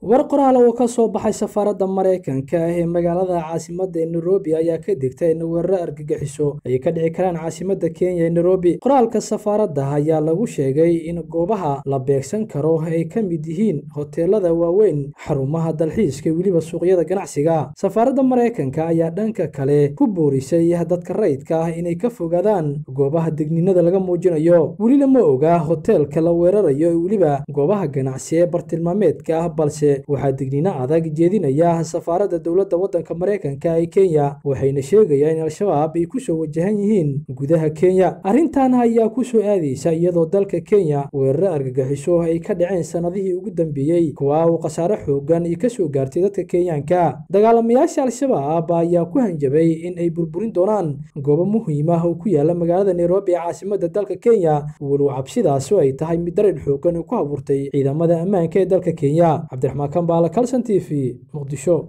war qoraal oo ka soo baxay safaaradda maraykanka ah ee magaalada caasimadda ee nairobi ayaa ka digtay in weeraro argagixiso ay ka dhici karaan caasimadda kenya ee nairobi qoraalka safaaradda ayaa lagu sheegay in goobaha la beegsan karo ay ka mid yihiin hoteelada waaweyn xarumaha dalxiiska weliba suuqyada ganacsiga safaaradda maraykanka ayaa dhanka kale ku boorisay dadka rayidka ah inay ka fogaadaan goobaha degninada laga muujinayo weli lama oga hoteelka la weerarayo weliba goobaha ganacsi ee bartilmaameedka ah balse waxaa digniino adag jeedinaya safaaradda dowladda waddanka maraykanka ee kenya waxayna sheegayaan in al-shabaab ay kusoo wajahan yihiin gudaha kenya arrintan ayaa kusoo aadaysa iyadoo dalka kenya weeraro argagixiso ay ka dhaceen sannadihii ugu dambeeyey kuwa uu khasaare xoogan ay kasoo gaartay dadka kenyaanka dagaalamayaasha al-shabaab ayaa ku hanjabay in ay burburin doonaan goobo muhiim ah oo ku yaala magaalada nairobi ee caasimadda dalka kenya walow cabsidaasi ay tahay mid dareen xoogan oo ku abuurtay ciidamada ammaanka ee dalka kenya cabdiraxmaan kambaala calson t v muqdisho